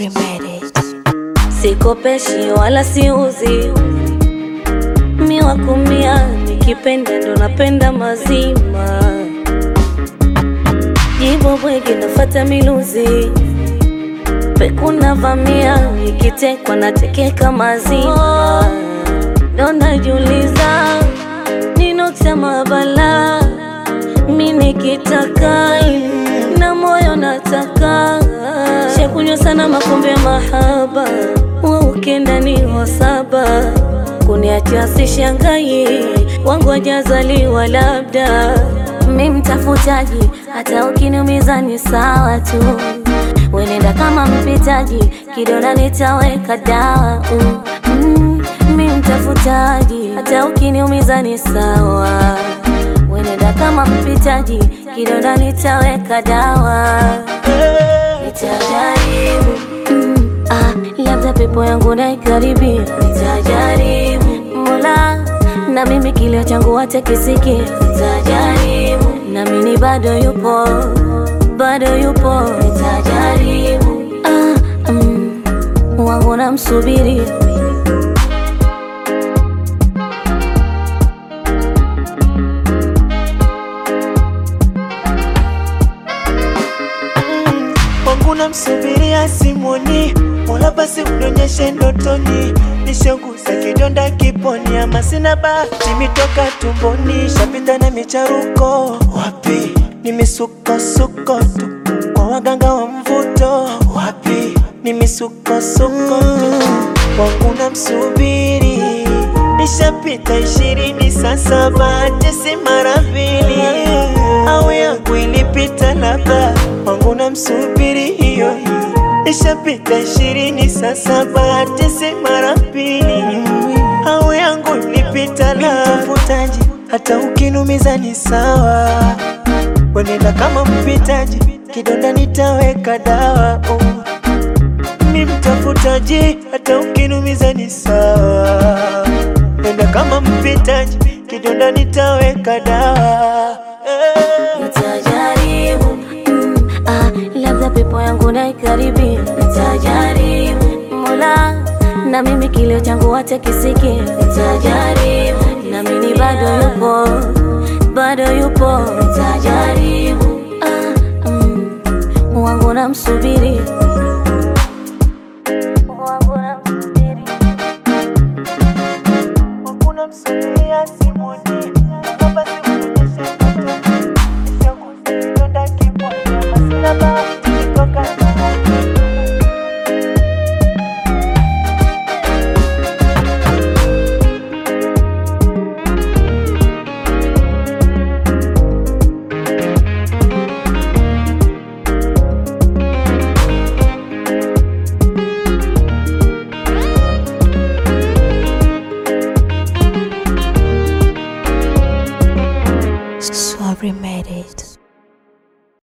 you made it. Sikopeshi wala siuzi, mi wakumia, nikipenda ndo napenda mazima. Jibo bwege nafata miluzi, pekuna vamia, nikitekwa natekeka mazima. Ndo najiuliza ninoksema bala, mi nikitaka na moyo nataka shakunywa sana makombe ya mahaba, wa ukenda ni wasaba, kuniachia sishangai, wangu wajazaliwa labda mi mtafutaji, hata ukiniumiza ni sawa tu, wenenda kama mpitaji, kidona nitaweka dawa mm, mm, mi mtafutaji, hata ukiniumiza ni sawa, wenenda kama mpitaji, kidona nitaweka dawa nitajaribu mm, ah, labda pepo yangu naikaribia, nitajaribu Mola, na mimi kilio changu wache kisiki, nitajaribu na mimi bado yupo, bado yupo, nitajaribu ah, mm, wangu namsubiri wangu namsubiria simoni, Mola basi unionyeshe ndotoni, nishanguza kidonda kiponi, ama sina bahati mitoka tumboni, shapita na micharuko wapi, ni misukosuko tu kwa waganga wa mvuto wapi, ni misukosuko tu wangu namsubiri, nishapita ishirini sasa, bahati si mara mbili, au yangu ilipita labda wangu namsubiri hiyo hiyo, ishapita ishirini sasa, bahati si mara mbili, au yangu ilipita labda mtafutaji, hata ukinumiza ni sawa, wenenda kama mpitaji, kidonda nitaweka dawa oh. Ni mtafutaji, hata ukinumiza ni sawa, nenda kama mpitaji, kidonda nitaweka dawa eh. Nitajaribu mm, ah, labda pepo yangu naikaribia, nitajaribu Mola, na mimi kilio changu wache kisiki, nitajaribu na mimi bado yupo, bado yupo, nitajaribu ah, mm, wangu namsubiri